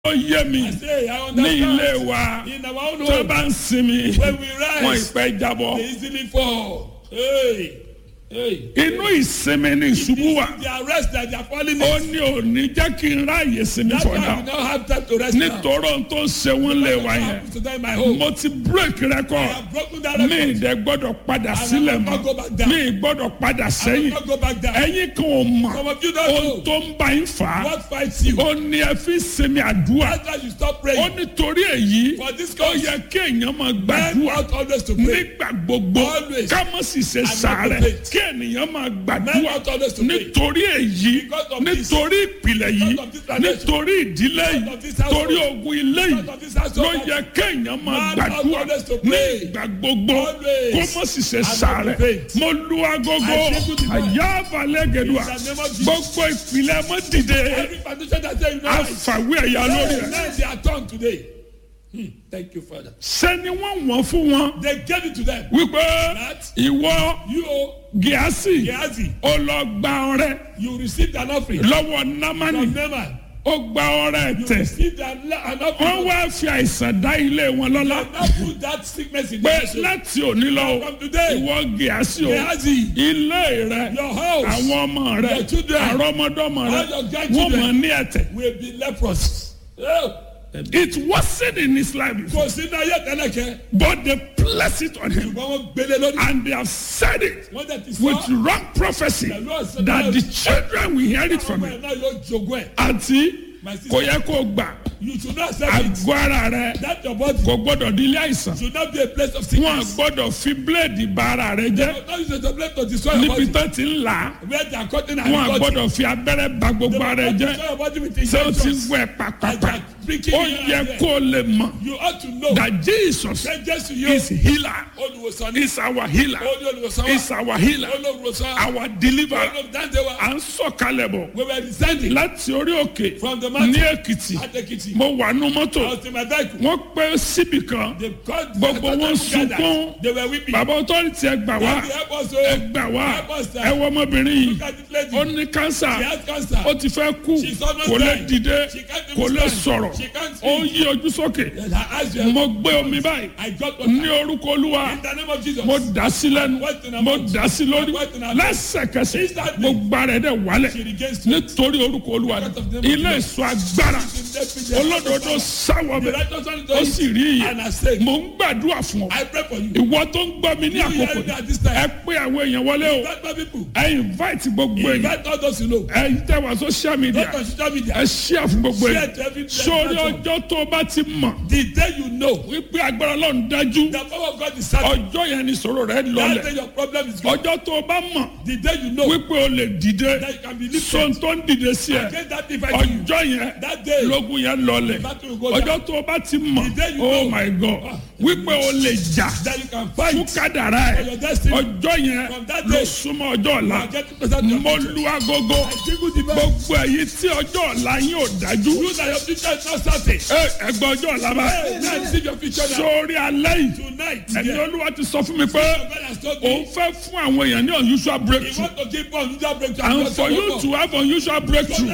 ó yé mi I say, I ní ilé understand. wa In our own tó home, bá ń sinmi when we wọn rise, ìpẹ́ jábọ́ they easily fall. Hey, hey. inú ìsinmi ní ìṣubú wa The arrest that they are falling ó in. ní òní jẹ́ kí n ráàyè sinmi That's for why we now don't have time to rest now. nítorí ohun tó ń ṣe wọ́n lé wa yẹn To them in my home. mo ti break I record have broken that mi record. ìdẹ gbọ́dọ̀ padà I sílẹ̀ will not go mọ́ back down. mi gbọ́dọ̀ padà I will sẹ́yìn not go back down. ẹ̀yin kan ò mọ̀ Some of you don't ohun know tó ń bá yín fà á what fights you. ó ní ẹ fi sinmi àdúrà That's why you stop ó praying. nítorí èyí For this ó cause, yẹ kí èèyàn máa men gbàdúrà ought always to pray. nígbà gbogbo Always. ká má sì ṣe not sàárẹ̀ to faint. kí ènìyàn máa Men gbàdúrà ought always to pray. nítorí èyí Because of this. nítorí ìpìlẹ̀ yìí Because of this foundation. nítorí ìdílé Because yìí of this household. torí ogun ilé yìí Because of this household. ló yẹ kéèyàn máa Man gbàdúrà ought always to ní pray. ìgbà gbogbo Always. kó má sì ṣe not to sàárẹ̀ faint. mo lu agogo I say good night. àyà balẹ̀ gẹ̀dùà In the name of Jesus. gbogbo ìpìlẹ̀ mọ́ dìde Every foundation that say you know rise. àfàwé ẹ̀yà lórí ẹ̀ Now they are turned today. Hmm. Thank you, Father. sẹ́ni wọ́n wọ́n fún wọn They gave it to them. wípé That ìwọ you, gíásì Gehazi, ó lọ gba ọrẹ you received an offering lọ́wọ́ námánì from Naaman. ó gba ọrẹ You tẹ̀ received an, an wọ́n offering. wá fi àìsàn dá ilé wọn lọ́lá Now put that sickness in pé your soul. láti òní lọ From today, ìwọ gíásì o Gehazi, ilé rẹ your house àwọn ọmọ rẹ Your children. àrọ́mọdọ́mọ rẹ All your wọ́n grandchildren. mọ̀ ní ẹ̀tẹ̀ will be leprous. Oh. it wasn't in his life before Kò sí náà yẹ tẹ́lẹ̀kẹ́. but they placed it on him Ṣùgbọ́n wọ́n gbélé lórí. and they have said it Wọ́n tẹ̀ ti with sọ. wrong prophecy Pẹ̀lú ọ̀sẹ̀ that the children will hear it from Ọmọ him ẹ̀ náà yóò jogún ẹ̀. àti My sister, kò yẹ kó gbà you should not accept it. àgọ́ ara rẹ That your body kò gbọ́dọ̀ di ilé àìsàn should not be a place of wọn sickness. gbọ́dọ̀ fi bíléèdì ba ara rẹ jẹ́ Don't use it as a place to destroy your níbi body. tó ti ń là á Where they are cutting and wọn cutting. gbọ́dọ̀ fi abẹ́rẹ́ ba gbogbo ara rẹ They jẹ́ will not destroy your body with ṣé o ti injections. wẹ̀ pàpàpà Breaking ó here yẹ and there. kó o lè mọ̀ You ought to know that Jesus that Jesus you is healer olùwòsàn ní is our healer olú olùwòsàn is wa our healer olùwòsàn our deliverer olùdáǹdè wa à ń sọ̀kalẹ̀ bọ̀ we were descending láti orí òkè from the ní mountain Èkìtì at Ekiti. mo wà nú mọ́tò I was in my vehicle. wọ́n pẹ́ síbì kan They called Gbogbo wọn gathered. sunkún. They were weeping. bàbá ọtọ́rìtì ẹ gbà wá They help us ẹ o. gbà wá Help us, sir. ẹ wọ ọmọbìnrin yìí Look at this lady. ó ní kánsà She has cancer. ó ti fẹ́ kú She's almost kò lè dying. dìde She can't kò even lè stand. sọ̀rọ̀ She can't ó speak. yí ojú sókè And her eyes were mo gbé omi báyìí I got what ní orúkọ olúwa in the name of Jesus. mo dà sí lẹ́nu What in her mo mouth? dà sí lórí What in her mouth? lẹ́sẹ̀kẹsẹ̀ Instantly. gbogbo ara ẹ̀ dẹ̀ wálẹ̀ She regains strength. nítorí orúkọ olúwa Because of the name of ilé Jesus. ìsọ agbára olódodo sáwọ The bẹ righteous one ó is sì rí And I iye say, mo ń gbàdúrà fún ọ I pray for you. ìwọ tó ń gbọ́ mi ní You àkókò hear me at yìí, this time. ẹ pé àwọn èèyàn wọlé o Invite my people. ẹ invite gbogbo èèyàn Invite all those you know. ẹ tẹ wá social media Not on social media. ẹ share fún gbogbo Share èèyàn to every sórí platform. ọjọ́ tó o bá ti mọ̀ The day you know wípé agbára ọlọ́run dájú the power of God is certain. ọjọ́ yẹn ni sọ̀rọ̀ rẹ That lọlẹ̀ day your problem is gone. ọjọ́ tó o bá mọ̀ The day you know wípé o lè dìde that you can be lifted. sọ̀n tó ń dìde sí ẹ Against that device you. ọjọ́ yẹn That day. lógun yẹn lọlẹ̀ battle will go down. ọjọ́ tó o bá ti mọ̀ The day you oh know. my god wípé o lè jà That you can fún fight. kádàrá For ẹ your destiny. ọjọ́ yẹn From that ló day. súnmọ́ ọjọ́ ọ̀la You are getting closer to your mo future. lu agogo I jingle the bell. gbogbo èyí tí ọjọ́ ọ̀la yín ò dájú You that your future is not certain. ẹ ẹgbẹ́ ọjọ́ ọ̀la bá Hey, now receive your future now. sórí alẹ́ yìí Tonight, ẹni yeah. olúwa ti sọ fún mi pé God has told òun me. fẹ́ fún àwọn èèyàn ní unusual He breakthrough want to give us unusual breakthrough. and for you to have unusual breakthrough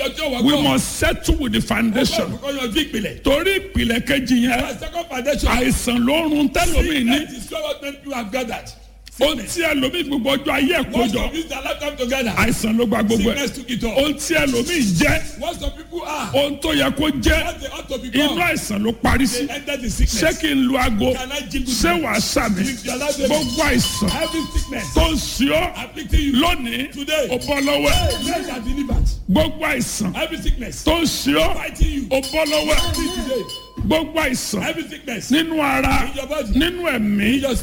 we must settle with the foundation Because your big ìpìlẹ̀. torí ìpìlẹ̀ kejì yẹn My second foundation. àìsàn ló ń run tẹ́lómi ní Sickness is what many people have gathered. ohun tí ẹlòmíì gbogbo ọjọ́ ayé ẹ̀ Most kójọ of this their lifetime together. àìsàn ló gba gbogbo ẹ̀ Sickness took it all. ohun tí ẹlòmíì jẹ́ What some people are. ohun tó yẹ kó jẹ́ What they ought to inú become. àìsàn ló parí sí They enter the ṣé sickness. kí n lu aago Can I jingle ṣé them? wàá sàmì If you allow them. gbogbo àìsàn Every sickness. tó ń ṣe ọ́ Afflicting you. lónìí Today. ó bọ́ lọ́wọ́ ẹ̀ Men are delivered. gbogbo àìsàn Every sickness. tó ń ṣe ọ́ Fighting you. ó bọ́ lọ́wọ́ ẹ̀ Free today. gbogbo àìsàn Every sickness. nínú ara In your body. nínú ẹ̀mí In your